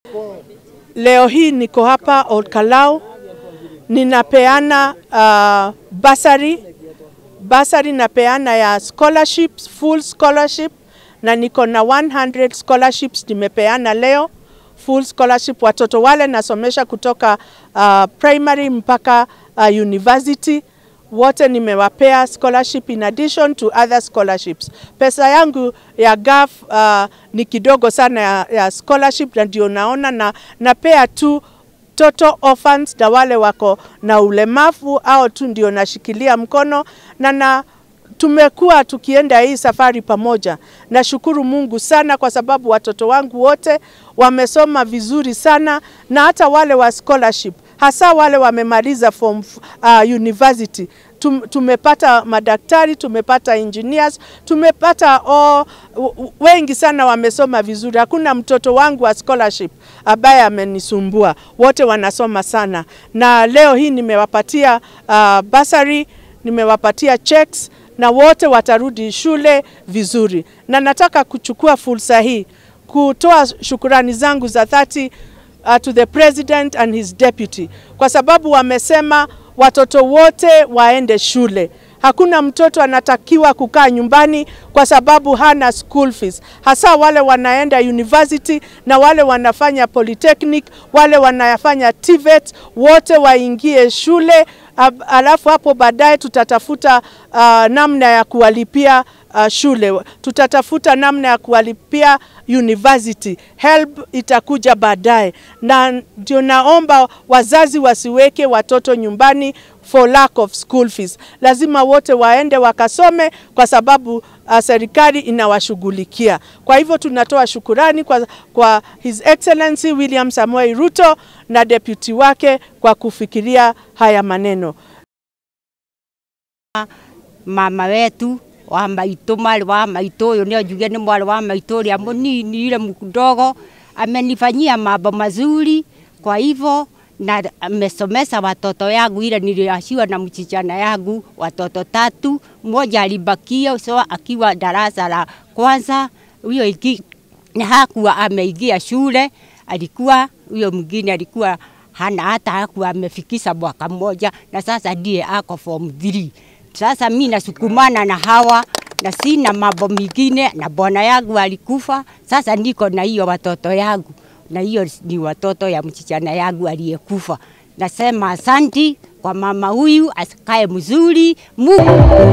Leo hii niko hapa Olkalau, ninapeana uh, basari basari napeana ya scholarships, full scholarship na niko na 100 scholarships nimepeana leo full scholarship. Watoto wale nasomesha kutoka uh, primary mpaka uh, university wote nimewapea scholarship in addition to other scholarships. Pesa yangu ya GAF uh, ni kidogo sana ya, ya scholarship, na ndio naona na napea tu total orphans na wale wako na ulemavu au tu ndio nashikilia mkono na na tumekuwa tukienda hii safari pamoja. Nashukuru Mungu sana kwa sababu watoto wangu wote wamesoma vizuri sana na hata wale wa scholarship hasa wale wamemaliza form uh, university Tum, tumepata madaktari, tumepata engineers, tumepata oh, wengi sana wamesoma vizuri. Hakuna mtoto wangu wa scholarship ambaye amenisumbua, wote wanasoma sana, na leo hii nimewapatia uh, basari, nimewapatia checks na wote watarudi shule vizuri, na nataka kuchukua fursa hii kutoa shukurani zangu za dhati uh, to the president and his deputy kwa sababu wamesema watoto wote waende shule. Hakuna mtoto anatakiwa kukaa nyumbani kwa sababu hana school fees, hasa wale wanaenda university na wale wanafanya polytechnic, wale wanafanya TVET, wote waingie shule. Alafu hapo baadaye tutatafuta uh, namna ya kuwalipia uh, shule, tutatafuta namna ya kuwalipia university. Help itakuja baadaye, na ndio naomba wazazi wasiweke watoto nyumbani for lack of school fees. Lazima wote waende wakasome kwa sababu uh, serikali inawashughulikia. Kwa hivyo tunatoa shukurani kwa, kwa His Excellency William Samoei Ruto na deputy wake kwa kufikiria haya maneno. Mama wetu wa maitå mwarä wa maitå å yå nä onjuge nä mwarä wa maitå å rä a må nini ile mdogo amenifanyia mambo mazuri kwa hivyo na amesomesha watoto yangu ile niliashiwa na mchichana yangu watoto tatu, mmoja alibakia so akiwa darasa la kwanza, huyo iki na hakuwa ameingia shule, alikuwa huyo mwingine alikuwa hana hata hakuwa amefikisha mwaka mmoja, na sasa ndiye ako form 3. Sasa mi nasukumana na hawa na sina mambo mengine, na bwana yangu alikufa, sasa niko na hiyo watoto yangu na hiyo ni watoto ya msichana yangu aliyekufa. Nasema asanti kwa mama huyu, asikae mzuri Mungu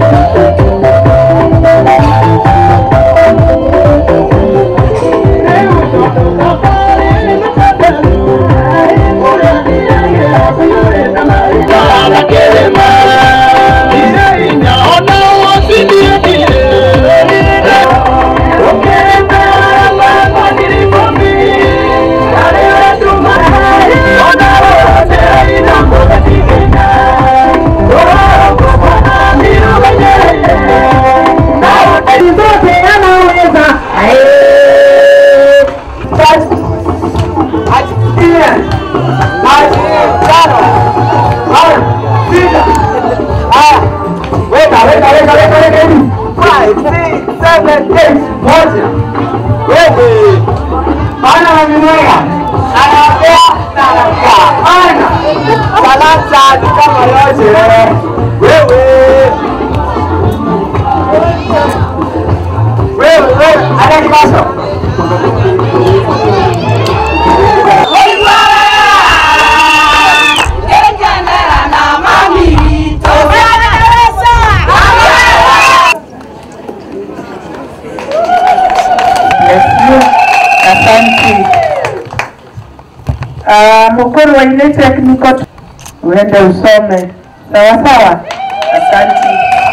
Uh, mukuru wa ile technical uende usome sawa sawa. Asante.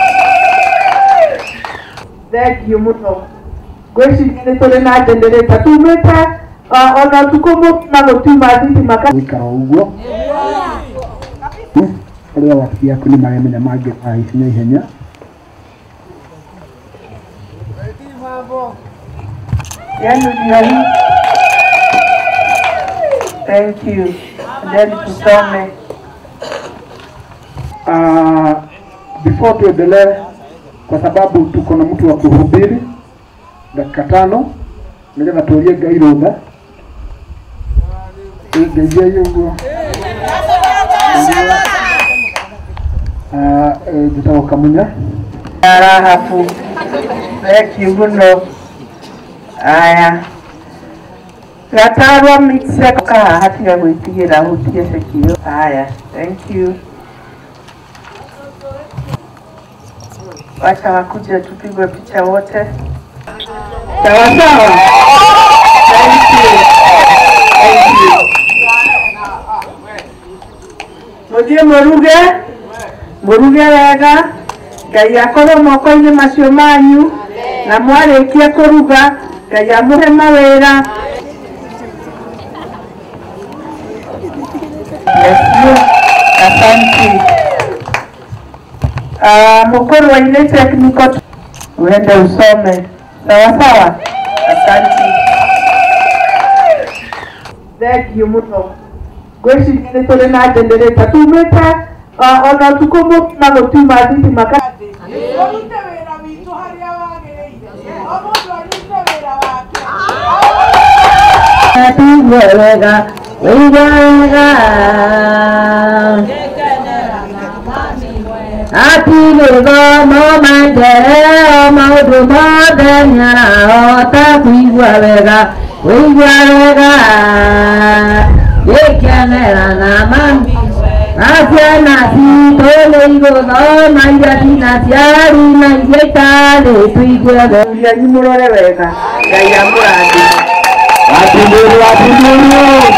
Thank you muno gwĩciria nĩ tũrĩ na generator tumĩte ona ũtukũ mũgima gũtiuma thitima gwĩkara ũguo arĩa wabici yaku nĩ maremenya mangĩka ikinya ihenya yenu ndio hii. Thank you. Then tusome. uh, before tuendelee kwa sababu tuko na mtu wa kuhubiri dakika tano nigetha tuurie ngai rutha ngeithia ũguo njĩtagwo kamunya arahabu thengiũ mũno aya gatarwa mixe kahaha tiga gwĩtigĩra hutie cekio haya thank you wacha wakuje tupigwe picha wote sawa sawa thank you thank you muthie muruge muruge wega ngai akorwo moko-inĩ macio manyu na mwarĩkia kũruga ngai amũhe mawĩra Yes, asanti Ah, mkuru wa ile technical uende usome sawa sawa asanti thengiũ mũno ngwĩciria nĩ tũrĩ na generator tumĩte ah, ona ũtukũ mũgima gũtiuma thitima ka Tũrute wĩra witũ harĩa wagĩrĩire. O mũndũ arute wĩra wake. Atuwe wega wĩiga wega atigĩthomo manjerero maũndũ mothe nĩarahota kũigua wega wĩigua wega gĩkenera na mami na ciana citũ nĩ igũthoma iria cina ciari na iria itarĩ tũigue wega ianyu mũrore wega ngai amũrathime watindũri watindũri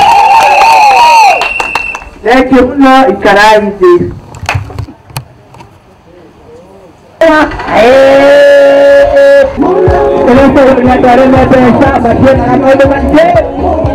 Thank you mũno ikarai thĩ Ĩrĩa tũrĩ na twarĩ na mbeca matirĩ na maũndũ maingĩ